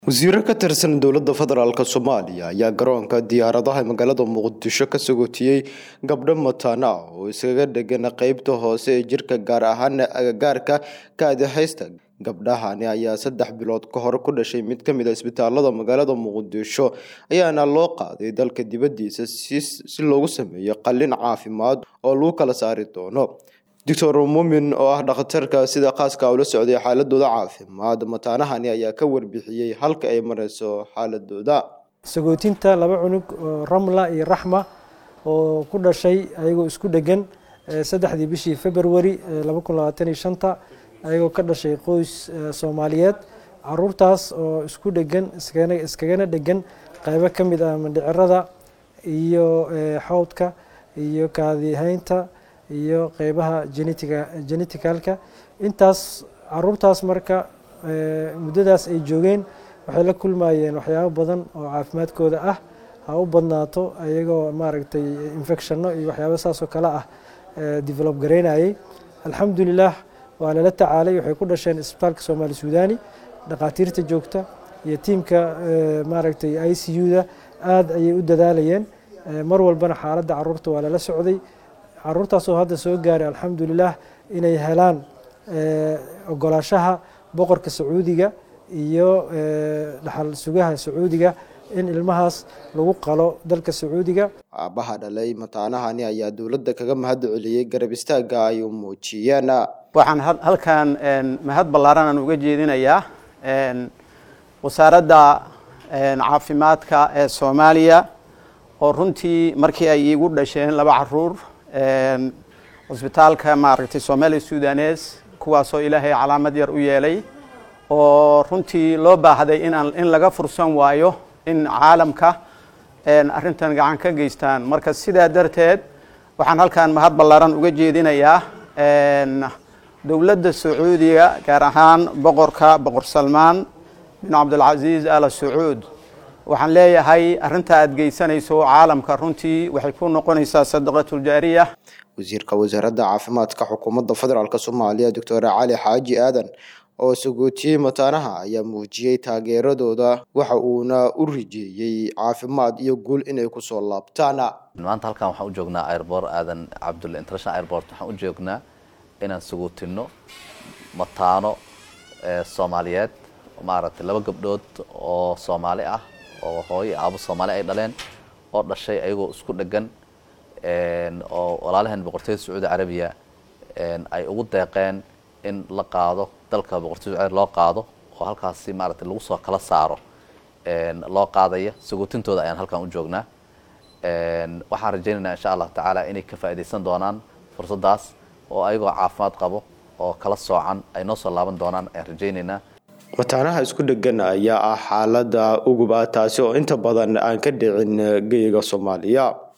wasiiro ka tirsan dowladda federaalk soomaaliya ayaa garoonka diyaaradaha magaalada muqdisho ka sagootiyey gabdho mataana ah oo iskaga dhegan qeybta hoose ee jirka gaar ahaan agagaarka kaadihaysta gabdhahani ayaa saddex bilood ka hor ku dhashay mid ka mid a isbitaalada magaalada muqdisho ayaana loo qaaday dalka dibaddiisa si loogu sameeyo qalin caafimaad oo lagu kala saari doono doctor muumin oo ah dhakhtarka sida khaaska ula socday xaaladooda caafimaad mataanahani ayaa ka warbixiyey halka ay mareyso xaaladooda sagootinta laba cunug oo ramla iyo raxma oo ku dhashay ayagoo isku dhegan saddexdii bishii february laba kun labaatan iyo shanta ayagoo ka dhashay qoys soomaaliyeed caruurtaas oo isku dhegan iskagana dhegan qeybo ka mid ah mandhicirada iyo xowdka iyo kaadihaynta iyo qeybaha genetiga geneticalka intaas caruurtaas marka muddadaas ay joogeen waxay la kulmayeen waxyaabo badan oo caafimaadkooda ah ha u badnaato ayagoo maaragtay infectionno iyo waxyaabo saas oo kale ah develop garaynayay alxamdulilah waa lala tacaalay waxay ku dhasheen isbitaalka soomaali suudani dhakhaatiirta joogta iyo tiimka maaragtay i c u-da aada ayay u dadaalayeen mar walbana xaaladda caruurta waa lala socday caruurtaasoo hadda soo gaaray alxamdulilah inay helaan ogolaashaha boqorka sacuudiga iyo dhaxal sugaha sacuudiga in ilmahaas lagu qalo dalka sacuudiga aabaha dhalay mataanahani ayaa dowladda kaga mahad celiyey garab istaaga ay u muujiyeen waxaan halkan mahad ballaaran aan uga jeedinayaa wasaaradda caafimaadka ee soomaaliya oo runtii markii ay iigu dhasheen laba caruur cusbitaalka maaragtay somaali sudanes kuwaasoo ilaahay calaamad yar u yeelay oo runtii loo baahday inaan in laga fursan waayo in caalamka arrintan gacan ka geystaan marka sidaa darteed waxaan halkan mahad ballaaran uga jeedinayaa dowladda sacuudiga gaar ahaan boqorka boqor salmaan bin cabdilcasiis ala sacuud waxaan leeyahay arrinta aad geysanayso caalamka runtii waxay ku noqonaysaa sadaqatuljaariya wasiirka wasaaradda caafimaadka xukuumadda federaalk soomaaliya doctor cali xaaji aadan oo sagootiyey mataanaha ayaa muujiyey taageeradooda waxa uuna u rijeeyey caafimaad iyo guul inay kusoo laabtaan maanta halkan waxaan u joognaa airbort aadan cabdulle international airbort waxaan u joognaa inaan sagootino mataano soomaaliyeed maaragtay laba gabdhood oo soomaali ah oo hooyo aabo soomaali ay dhaleen oo dhashay ayagoo isku dhegan oo walaalaheen boqortooyada sacuudi carabiya ay ugu deeqeen in la qaado dalka boqortooyada sacuudi loo qaado oo halkaasi maaragtay lagu soo kala saaro loo qaadaya sagootintooda ayaan halkan u joognaa waxaan rajaynaynaa insha allah tacaala inay ka faa'iidaysan doonaan fursaddaas oo ayagoo caafimaad qabo oo kala soocan ay noo soo laaban doonaan ayaan rajaynaynaa mataanaha isku dhegan ayaa ah xaalada uguba taasi oo inta badan aan ka dhicin geyiga soomaaliya